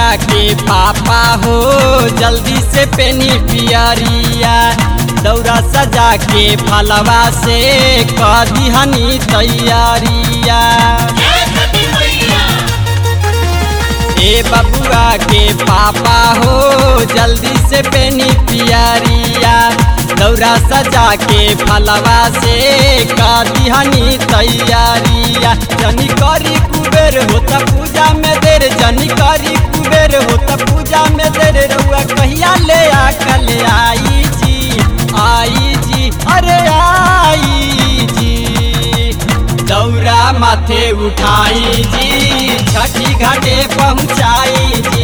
के पापा हो जल्दी से पेनी पियरिया दौरा सजा के फलवा से कर दिहनी तैयारिया ए बबुआ के पापा हो जल्दी से पेनी पियरिया दौरा सजा के फलवा से कर दिहनी तैयारिया जनी करी कुबेर होता पूजा में देर जनी करी कुबेर होता पूजा में देर रउआ कहिया ले आकल आई जी आई जी अरे आई जी दौरा माथे उठाई जी छठी घाटे पहुँचाई जी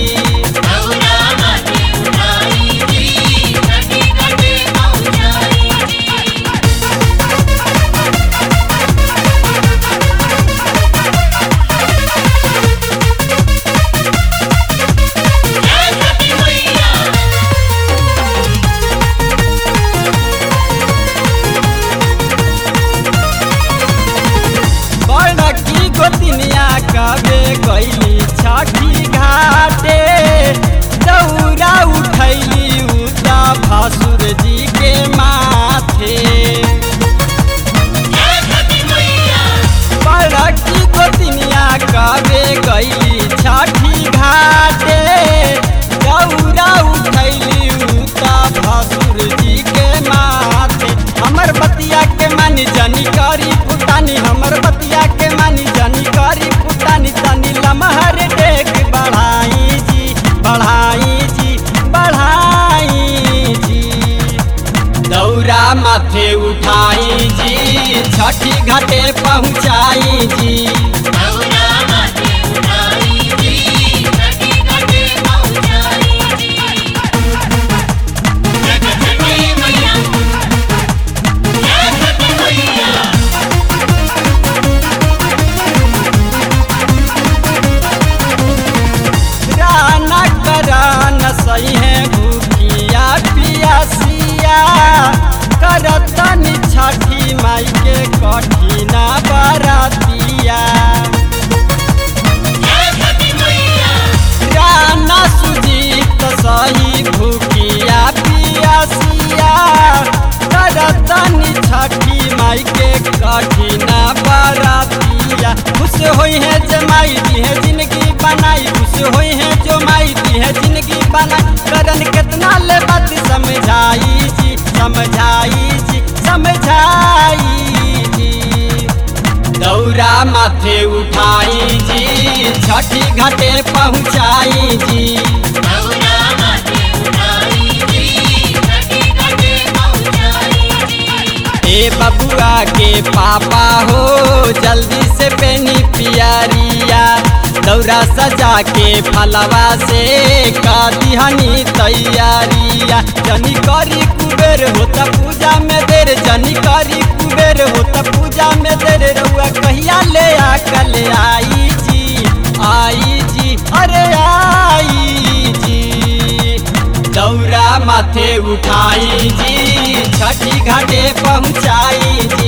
बड़की गोतिनिया कबे गईली छठी घाटे दौरा उठैली उता भासुर जी के माथे बड़की गोतिनिया कबे गईली छठी घाटे दौरा उठैली उता भासुर जी के माथे हमर बतिया के मानी जानी करी पुतानी हमर बतिया के मानी जानी करी पुतानी तनी लमहर डेक बढ़ाई जी बढ़ाई जी बढ़ाई जी दौरा माथे उठाई जी छठी घाटे पहुँचाई जी राना करान सही है भूखिया पियासिया करतनी छठी माई के कठिना बरातिया राना सुजीत सही भूखिया पियासिया करतनी छठी माई के कठिना बरातिया खुश होई है जमाई दी है जिंदगी बनाई खुश होई है जो माई दी है जिंदगी बनाई करन कितना ले बात समझाई जी समझाई जी समझाई जी दौरा माथे उठाई जी छठी घाटे पहुँचाई जी ए बबुआ के पापा हो जल्दी से पेनी पियरिया दौरा सजा के फलवा से का दिहनी तैयारिया जनी करी कुबेर होता पूजा में देर जनी करी कुबेर होता पूजा में देर रउआ कहिया ले आकल आई जी आई जी अरे आई जी दौरा माथे उठाई जी छठी घाटे पहुँचाई जी